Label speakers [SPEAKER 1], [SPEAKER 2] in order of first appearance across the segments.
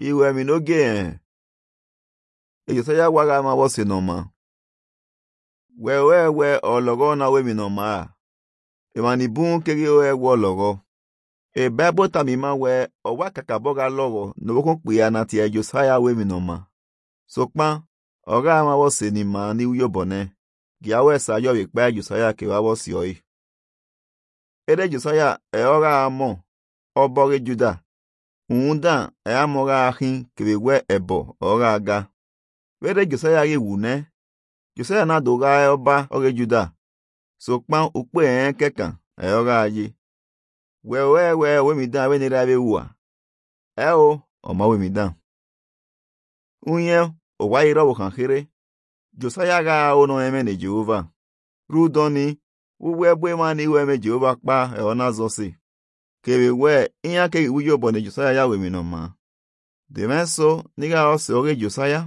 [SPEAKER 1] iwe mi n'oge e ejosaya waga ma wose no ma wewe we ologo na we mi no ma emani bun kege we wo ologo e bible tami ma we owa kaka boga logo no bokon pe ana ti ejosaya we mi no ma so pan ọ̀gá ma wose ni ma ni uyo bone gia we sa yo bi pa ejosaya ke wa wo si oi ere ejosaya e ọ̀gá mo ọbọge juda unda e amọga ahin kebe we ebo ọ̀gá aga were josaya ge wune josaya na doga ọba oge juda so pan ukpe en kekan e ọ̀gá aye we we we we mi dan we ni ra be wa e o ọma we mi dan unye o wa iro wo kan kere josaya ga ono eme ne jehova rudoni uwe gbe ma ni we me jehova pa e ona zo si kebe we ihe ke uyo bo ne josaya ya we mi no ma de meso niga o se oge josaya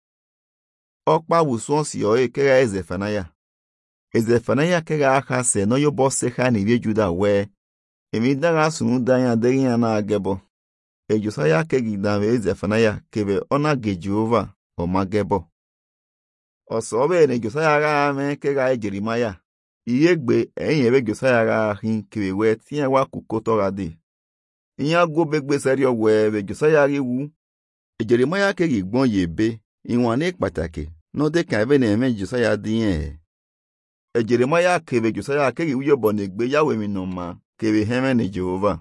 [SPEAKER 1] ọkpa wusu osi oye kega ezefanaya ezefanaya kega aka se no yo bo se ha ni juda we emi daga sunu danya degi ya na agebo e josaya kegi da me ezefanaya kebe ona ge jehova o magebo ọsọ ọbẹ ne josaya ga me kega e jerimaya iye gbe ẹyin ebe josaya ga hin kebe we tiẹ wa kuko tọra de ìyẹn go begbe sẹri ọwọ ebe josaya ri wu ejeremaya kegi gbọn yebe ìwọ̀n ní pàtàkì n'ọdẹ kan ebe na-eme josaya dị ihe ejeremaya kebe josaya kegi uyọbọ na-egbe yawe mi nọ ma kebe heme na jehova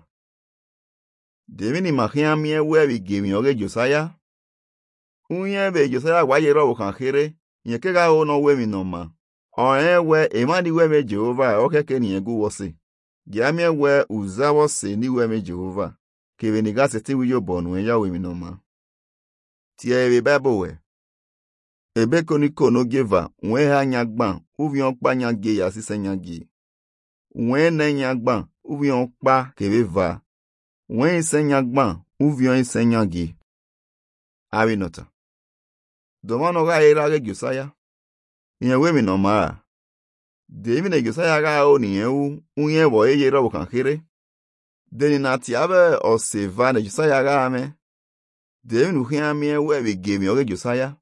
[SPEAKER 1] demini mahia mie webi gemi oge josaya unye be josaya wayere ọwụ kan kere nye kega ho no we mi nọ ma ọ̀ẹ́ we emani we me jehova okeke ni egu wọsi giamie we uza wọsi ni we me jehova kebe ni gasi ti uyọbọ nu yawe mi nọ ma tie ebe bible we ebe koniko no geva nwee ha nya gba uvi ọkpa nya ge ya sise nya gi nwee ne nya gba uvi ọkpa kebe va nwee ise nya gba uvi ọ ise nya gi ari nọta domano ga era ge josaya ihe we mi no ma de mi ne josaya ga o ni ewu unye bo eye ro kan kere de ni na ti abe o se va ne josaya ga me de mi nu hia mi ewe be ge mi oge josaya